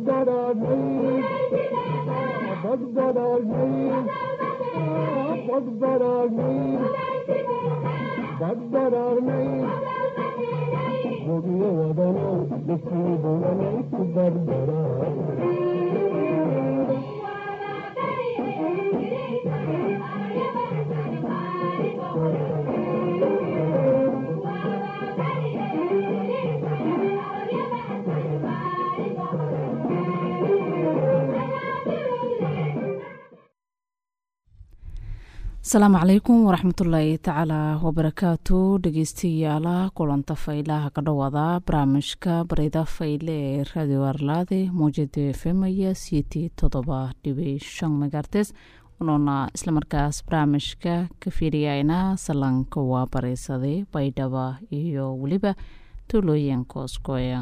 asalaamu calaykum waraxmatullaahi tacaala wabarakaatu dhegeystayaala kulanta faylaha ka dhowaada barnaamijka barida fayle ee radio arlaade mowjada efemaya city todoba dhibi shan megartes unoona islamarkaas barnaamijka ka fiiriyayna salanka waa bareysaday baydhaba iyo weliba tuulooyinka oskoya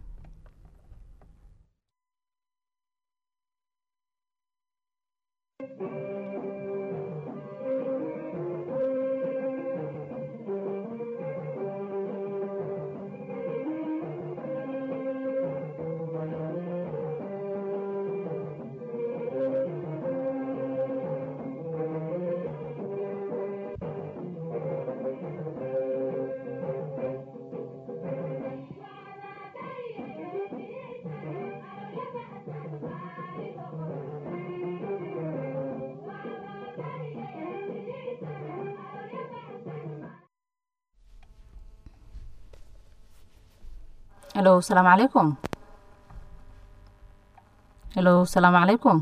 helo asalaamu calaykum helo asalaamu calaykum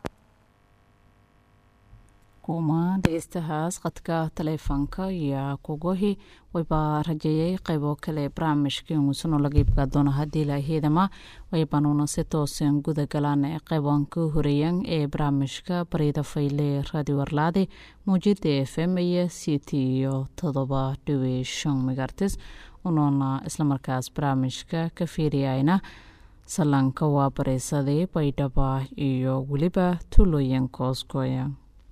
kuma dhegeystahaas khadka taleefonka iyo kugohi wayba rajeeyay qeybo kale barnaamijka inguusanoo laga iibgaa doona haddii laahedama waybanuuna si toosan guda galaan ee qeyban ka horeeyan ee barnaamijka barida fayle radio arlaade muujida f m iyo city iyo todoba dhibi shan megartis unoona islamarkaas barnaamijka ka fiiriyayna salanka waa bareysaday baydhaba iyo weliba tuulooyinka oskoya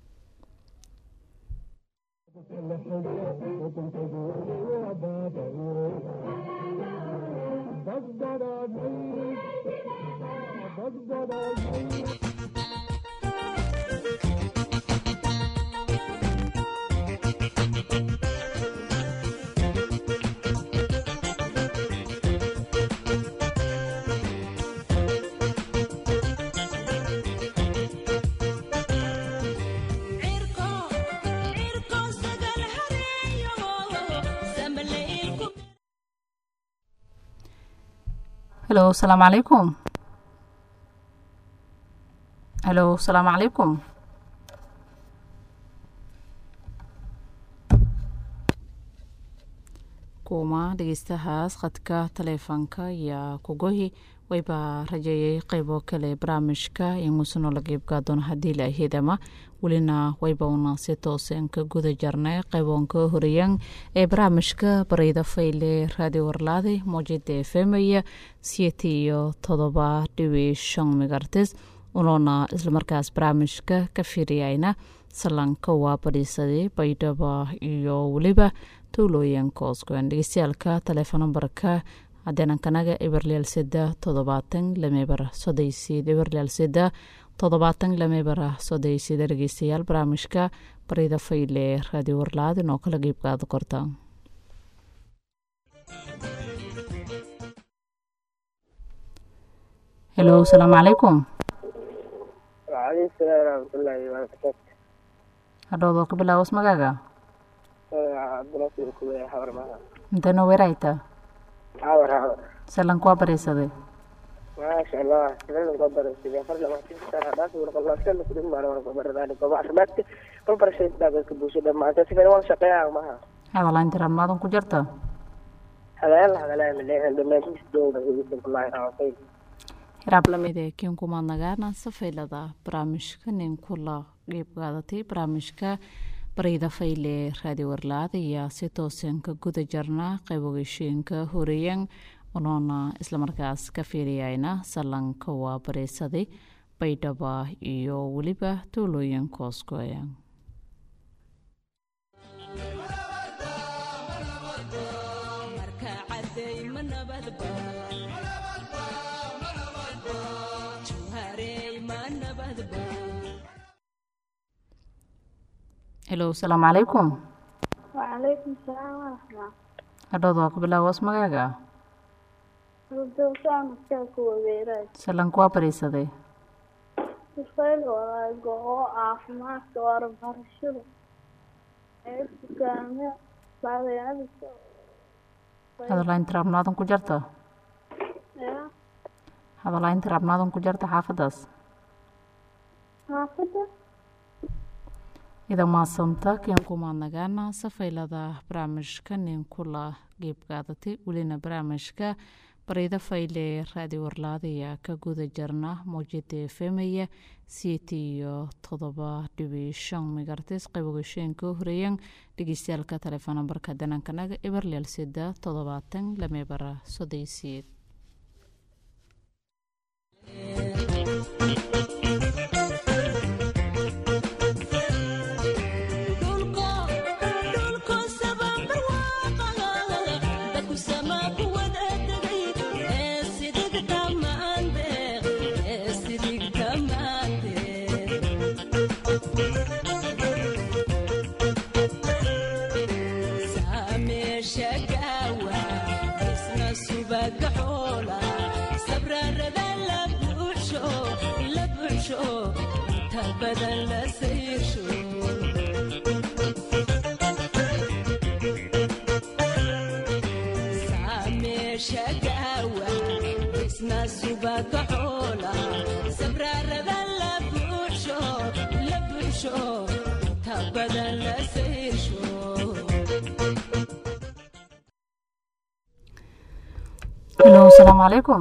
helo asalaamu calaykum helo asalaamu calaykum kuma dhegeystahaas khadka taleefonka iyo kugohi wayba rajeeyay qeybo kale barnaamijka inguusanoo laga iibgaa doono haddii laahedama welina wayba una si toosan ka guda jarnay qeyboonka horeeyan ee barnaamijka bareyda fayle radio warlaade mowjada efemaya sieti iyo todoba dhibi shan megartes unoona islamarkaas barnaamijka ka fiiriyayna salanka waa badhiisaday baydhaba iyo weliba tuulooyinka osgoan dhegeystayaalka taleefon nambarka hadeenankanaga eberleal seda toddobaatan lameber sodeysid eberleal seda toddobaatan lameber sodeysid dhegeystayaal barnaamijka barida fayle radio warlaad inoo kala geybgaada korta helo asalaamu calaykum waaleykum salaam waraxmatullaahi wabarakaatu hadhowdoo ka bilaawas magaaga cabdinasir kuwe xawar maha intano weerayta xawar xawar salanka waa bareysaday maasha allah siladan koo barasida far lamaatan sana dhaaf warqalaasana kudin baan warqa baradaan gooba caafimaadka barbarashada dhaagadka bulshada maanta si fara wal shaqeeyaa maha hadalaan jira maadan ku jirta hadaan la hadalaa mileehan dhammaantiis dowda bismillahi raxmaan hiraab lamid ee kiinkumaad nagaana safaylada barnaamijka nin kula qeyb qaadatay barnaamijka barayda fayle raadi warlaad ayaa si toosan ka guda jarna qaybogeshiinka horeeyan unoona islamarkaas ka fiiriyayna salanka waa bareysaday baydhaba iyo weliba tuulooyinka oskoya helo asalaamu calaykum وعليكم السلام ورحمة hadhowd waa ku bilaawas magaaga الله مساك وبيرات salan kuwaa bariisaday الفيل ولا جو عافمات وارب هرشلو كامل بعد يعني hadalaynta raabnaadan ku jarta يا hadalaynta raabnaadan ku jarta xaafadaas حافظة ida maasanta keen kumaadnagaana safaylada barnaamijka nin kula geebqaadatay welina barnaamijka barida fayle raadi warlaadaya ka guda jarna mowjada efemaya sieti iyo todoba dhibi shan megartis qaybogasheenka horeeyan dhegeystayaalka taleefon nambarka danankanaga eberleel sida toddobaatan lamebara sodeysiid badan la sayrsho saameesha gaawa isna subaka xoola sabraarada la buuxsho la buuxsho ta badan la sayrsho helo asalaamu calaykum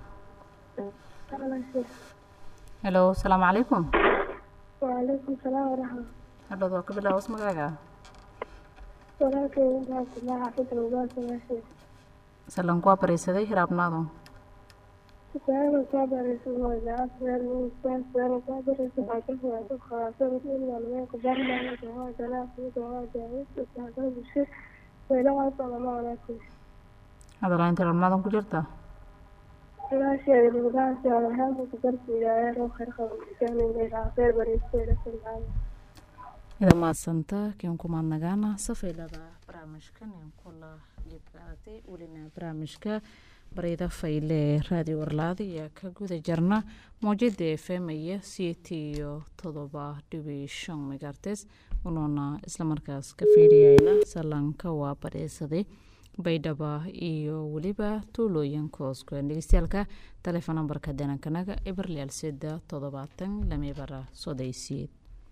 helo asalaamu calaykum وعليكم السلام ورحمة hadhowd waa ka bilaawas magaaga walaalkay intaas ilaa xaafidda ugaasa meesha salan kuwaa bariisaday hiraabnaadu su'aalo soo baraysa magaca su'aal muusaan su'aalo soo baraysa xaafid waa dad khalaasada ilaa meenka barnaamij waa ganacsiga waa daawista saakada bulshada weylaha salama walaakay hadalaynta raabnaadan ku jirta ilaasheeda lugahaasi alahaanka kudarsi ilaahay roo khayr qaba iskaaningayra khayr baraysteeda salmaada ida maadsanta keen kumaadnagaana safaylada barnaamijka nin kula geebqaadatay welina barnaamijka barida fayle raadi warlaada iyo ka guda jarna mowjada efemaya sieti iyo todoba dhibi shan megartes unuuna islamarkaas ka fiiriyayna salanka waa bariisaday baydhaba iyo weliba tuulooyinka hooskueen dhegeystayaalka taleefon nambarka danankanaga eberleal sida toddobaatan lamebara sodeysiyeed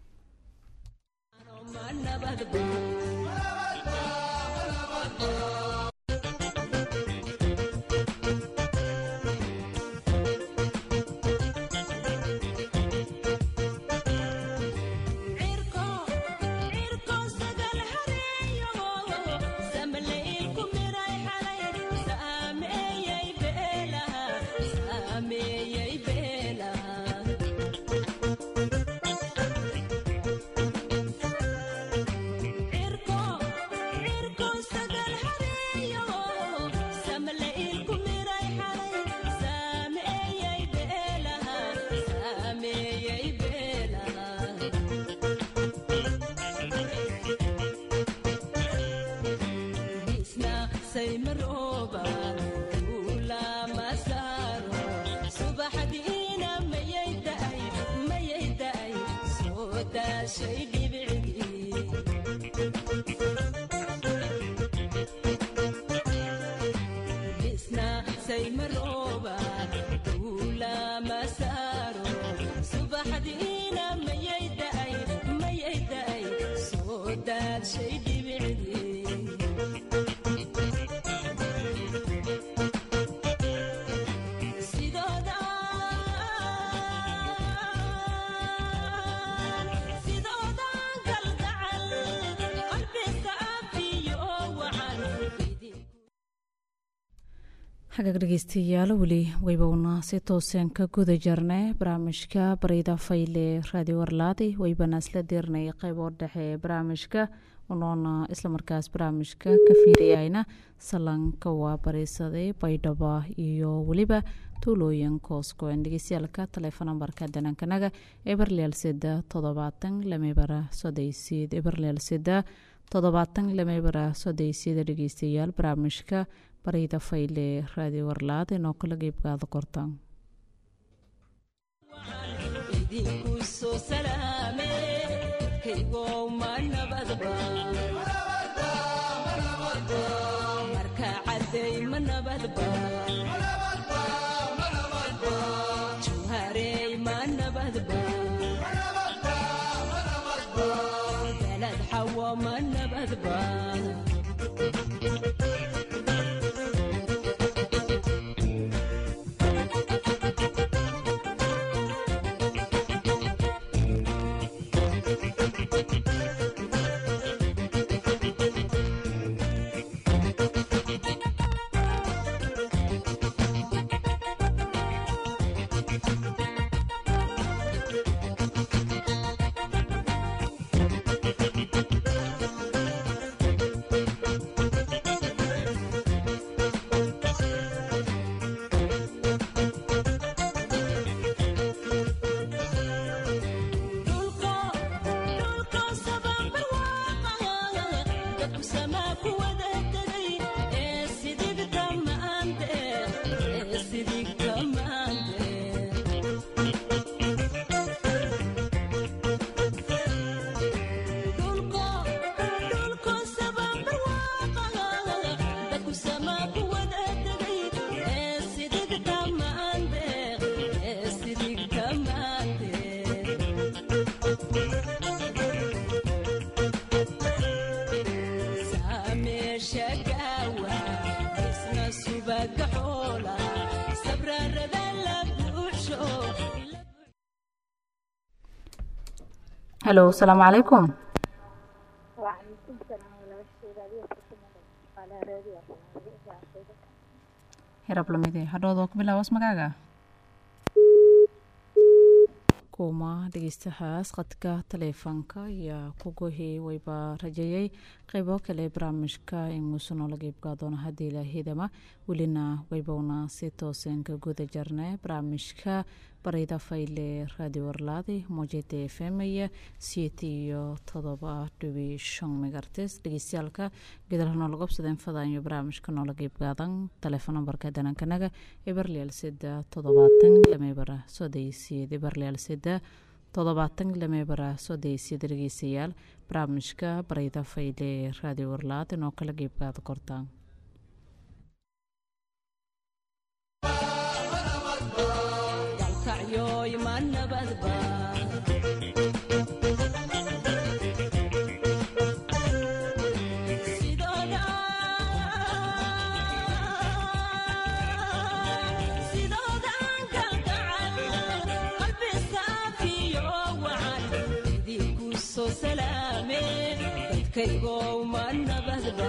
saymarooba ula masaaro subaxdiina mayay da'ay mayay da'ay soo daashay dhibicdii bisna saymarooba ula masaaro subaxdiina mayay da'ay mayay da'ay soo daashay dhibicdii xagaag dhegeystayaal weli waybowna si tooseen ka guda jarnay barnaamijka barida fayle raadi warlaadi waybana isla dirnay qeyboo dhexe ee barnaamijka unoona islamarkaas barnaamijka ka fiiriyayna salanka waa bariisaday baydhaba iyo weliba tuulooyin kooskoen dhegeystayaalka taleefon nambarka danankanaga eberleel sida toddobaatan lamebara sodeysiid eberleel sida toddobaatan lamebara sodeysiida dhegeystayaal barnaamijka barida fayle raadiyo warlaad inoo kala qeybgaada kortaan idinku soo salaame kaygow ma nabadba marka cadday ma nabadba juharey ma nabadba balad xawo ma nabadba halo asalaamu calaykum وعليكم السلام ولا شيء هذه على راديو hirablamide hadhoodoo ku bilaawas magaaga kuma dhegeystahaas khadka taleefoonka ayaa ku gohi wayba rajeeyay qeybo kale barnaamijka inuusu noola qeybgaa doono haddii ilaahidama welina waybowna si toosenka guda jarne barnaamijka barida fayle radio warlaadi mojeda f m iyo siyeet iyo todoba dhibi shan megartes dhegeystayaalka gedalha noola qobsadeen fadaanyo barnaamijka noola qeybgaadan taleefon nambarka danankanaga eberlial sida toddobaatan lamebara sodeysiyeed eberlial sida toddobaatan lamebara sodeysiyeed dhegeystayaal barnaamijka barida fayle radio warlaad inoo kala qeybgaada kortaan dalkacyoy ma nabadba sidooda sidoodan kalgacal qalbi saafiyo wacan idinku soo salaame dadkaygow ma nabadba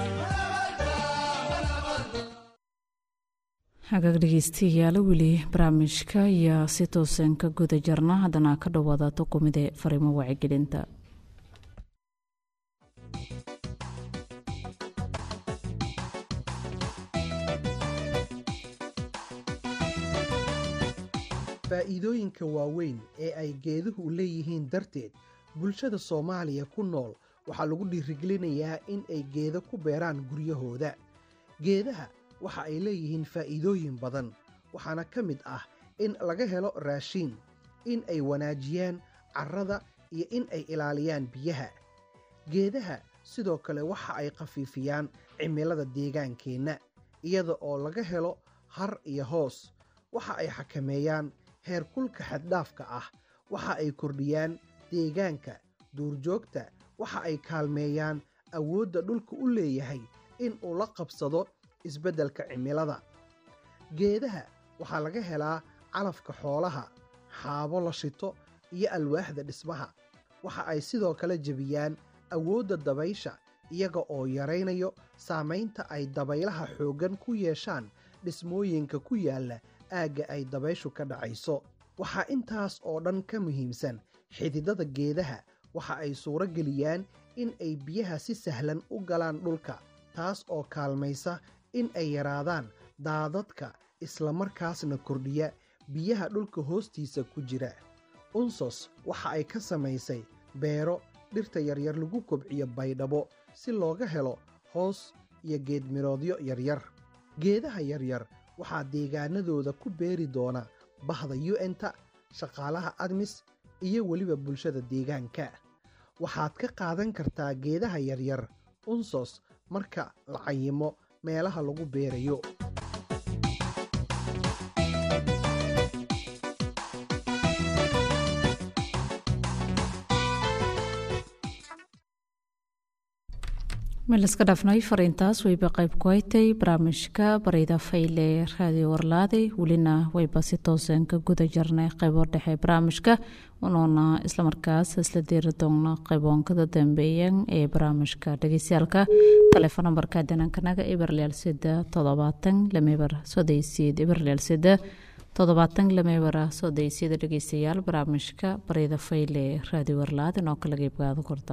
hagaag dhegeystayaal weli barnaamijka ayaa si toosan ka guda jarna haddana ka dhowaada tuqumide fariimo wacyigelinta faa'iidooyinka waaweyn ee ay geeduhu leeyihiin darteed bulshada soomaaliya ku nool waxaa lagu dhiirigelinayaa in ay geedo ku beeraan guryahooda geedaha waxa ay leeyihiin faa'iidooyin badan waxaana ka mid ah in laga helo raashiin in ay wanaajiyaan carrada iyo in ay ilaaliyaan biyaha geedaha sidoo kale waxa ay khafiifiyaan cimilada deegaankeenna iyada oo laga helo har iyo hoos waxa ay xakameeyaan heerkulka xaddhaafka ah waxa ay kordhiyaan deegaanka duurjoogta waxa ay kaalmeeyaan awoodda dhulka u leeyahay in uu la qabsado isbeddelka cimilada geedaha waxaa laga helaa calafka xoolaha xaabo la shito iyo alwaaxda dhismaha waxa ay sidoo kale jebiyaan awoodda dabaysha iyaga oo yaraynayo saamaynta ay dabaylaha xooggan ku yeeshaan dhismooyinka ku yaalla aagga ay dabayshu ka dhacayso waxaa intaas oo dhan ka muhiimsan xididada geedaha waxa ay suuro geliyaan in ay biyaha si sahlan u galaan dhulka taas oo kaalmaysa in ay yaraadaan daadadka isla markaasna kordhiya biyaha dhulka hoostiisa ku jira unsos waxa ay ka samaysay beero dhirta yaryar lagu kobciyo baydhabo si looga helo hoos iyo geedmiroodyo yaryar geedaha yaryar waxaa deegaanadooda ku beeri doona bahda un-ta shaqaalaha admis iyo weliba bulshada deegaanka waxaad ka qaadan kartaa geedaha yaryar unsos marka la cayimo meelaha lagu beerayo meel iska dhaafnay fariintaas wayba qayb ku haytay barnaamijka barida fayle raadiyo warlaade welina wayba si toosan ka guda jarnay qaybo dhexe barnaamijka unoona islamarkaas isla diiri doona qayboonkada dambeeyan ee barnaamijka dhegeystayaalka taleefon nambarka danankanaga eberlyaal sida toddobaatan lameber sodeysiid eberlyaal sida toddobaatan lameebara sodeysyada dhegeystayaal barnaamijka barida fayle raadiyo warlaade noo kala qeybgaada korta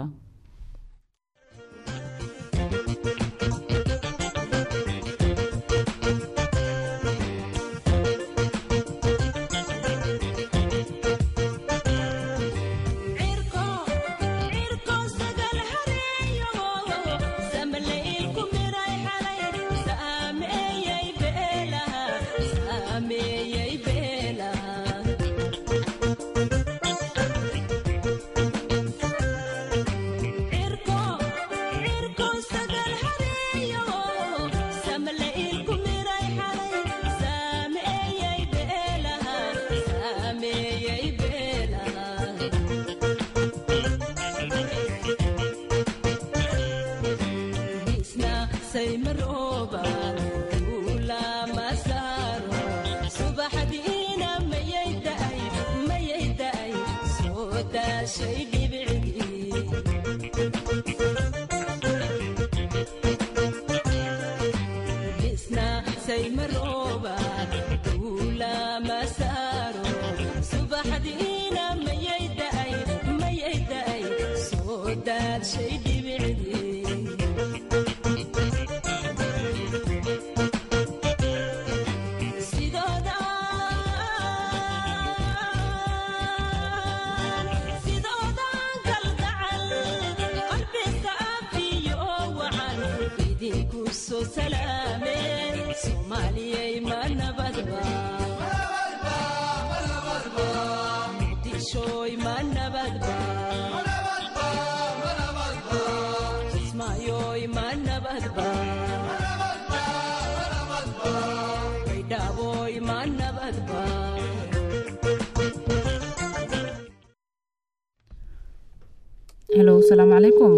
helo asalaamu calaykum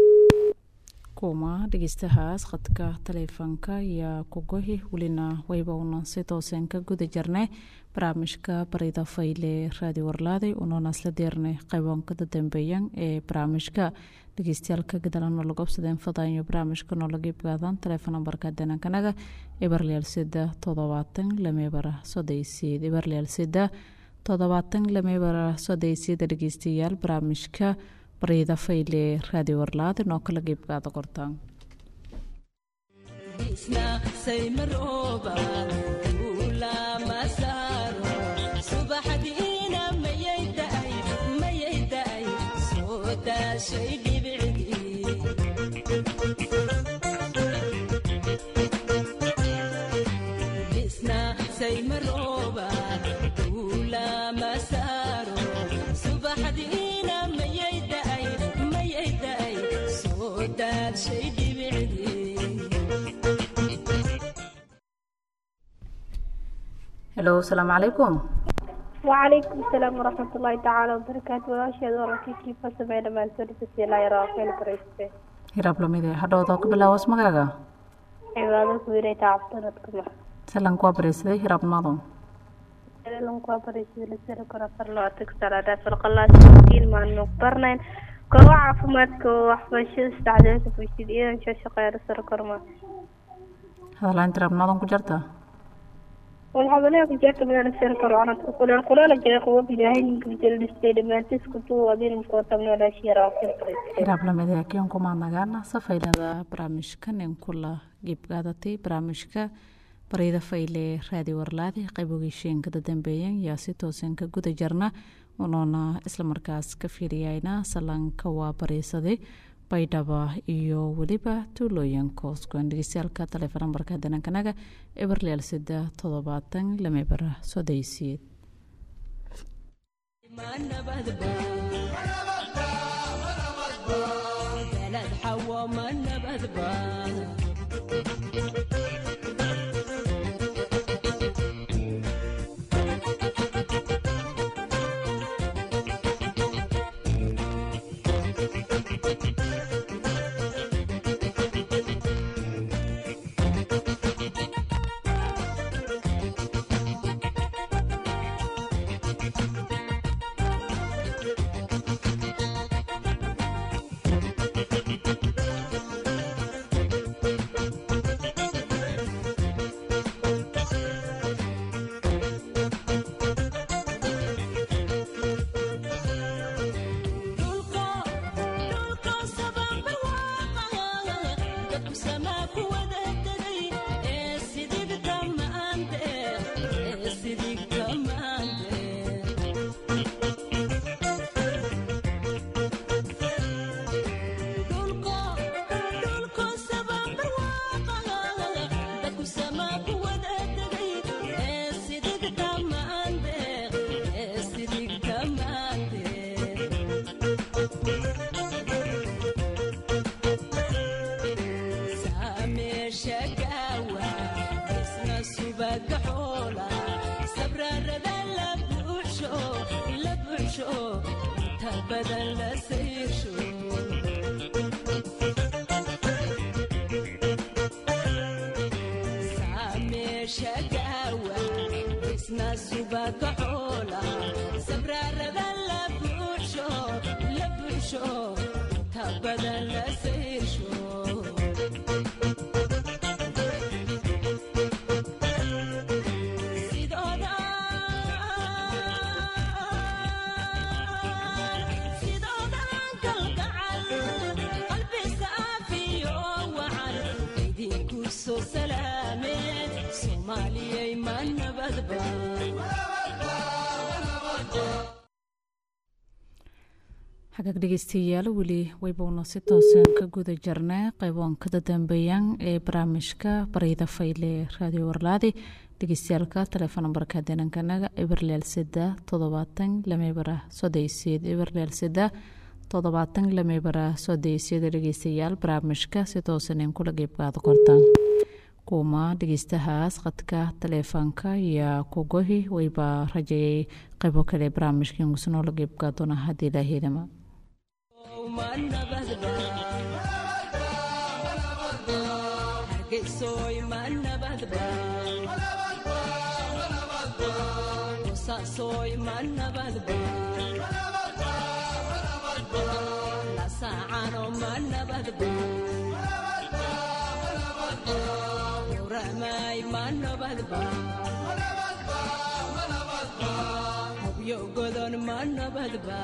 kuma dhegeystahaas khadka taleefoonka iyo kugohi welina wayba una si toosan ka guda jirnay barnaamijka barida fayle raadi warlaaday unoona isla deernay qayboonkada dambeeyan ee barnaamijka dhegeystayaalka gadalano lagu obsadeen fadaanyo barnaamijka noolaga ibgaadaan taleefon nambarka danankanaga eberlyaal sida toddobaatan lameebara sodeysiid eberlyaal sida toddobaatan lameebara sodeysiida dhegeystayaal barnaamijka barida fayle raadi warlaad inoo kala geybgaada qortaan helo asalaamu calaykum وعليكم السلام ورحمة الله تعالى وبركاته وأشهد أن ركيكي فسمعي لما أنتوني لا يرى خير بريسة hiraab lamide hadhowdoo ku bilaawas magaaga عبادة كبيرة تعبتنتكم salanku waa bareysaday hiraabnimadu لهم كوابريسة لسيرة كرة فرلا تكسر على فرق الله سبحانه ما نقبرنا كوا عفمات كوا وحبشة استعداد في شديد إن شاء شقير سر كرما hadalaanta hiraabnimadan ku jirta والحضنية في جاك من السيرة كرة تقول القرآن جاء قوة بجاهين كبتل الاستيد ما تسكتوا وذين مكوتا من الأشياء راقين hiraab lamide keen kumaa nagaana safaylada barnaamijkan in kula geebgaadatay barnaamijka baryada fayle raadi warlaadi qaybogiisheenkada dambeeyan yaa si toosan ka guda jarna unoona islamarkaas ka fiiriyayna salaanka waa bariisaday baydhaba iyo weliba tuulooyin kooskuan dhegeystayaalka taleefon nambarka danankanaga eberleel sida toddobaatan lamebara sodaysiyeed بلد حوا ما نبذ xagaag dhegeystayaal weli waybuuna si toosan ka guda jarnay qayboonkada dambeeyaan ee barnaamijka baryada fayle raadiyo warlaadi dhegeystayaalka telefoon nambarka danankanaga eberleel sida toddobaatan lamebara sodeyseed eberleel sida toddobaatan lamebara sodeyseed dhegeystayaal barnaamijka si toosan in kula qeybqaado kortaan kuuma dhegeystahaas khadka taleefoonka iyo kugohi wayba rajeeyay qaybo kale barnaamijka ingusnoo la qeybqaadoona haddii ilaahidama hargeysoy ma nabadba qosaasoy ma nabadba lasaacano ma nabadba uramay ma nabadba hobyo godon ma nabadba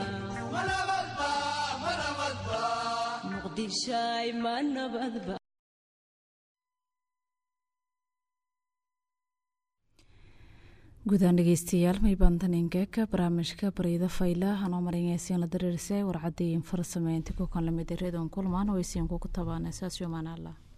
muqdishay ma nabadba guudaan dhegeystayaal maybantaninkeeka barnaamijka baryada fayla hanoo marinaysiin la dareerisay warcadii farsameynti ku kan lamid reedon kulmaan waysiinku ku tabaana saas yomaan allah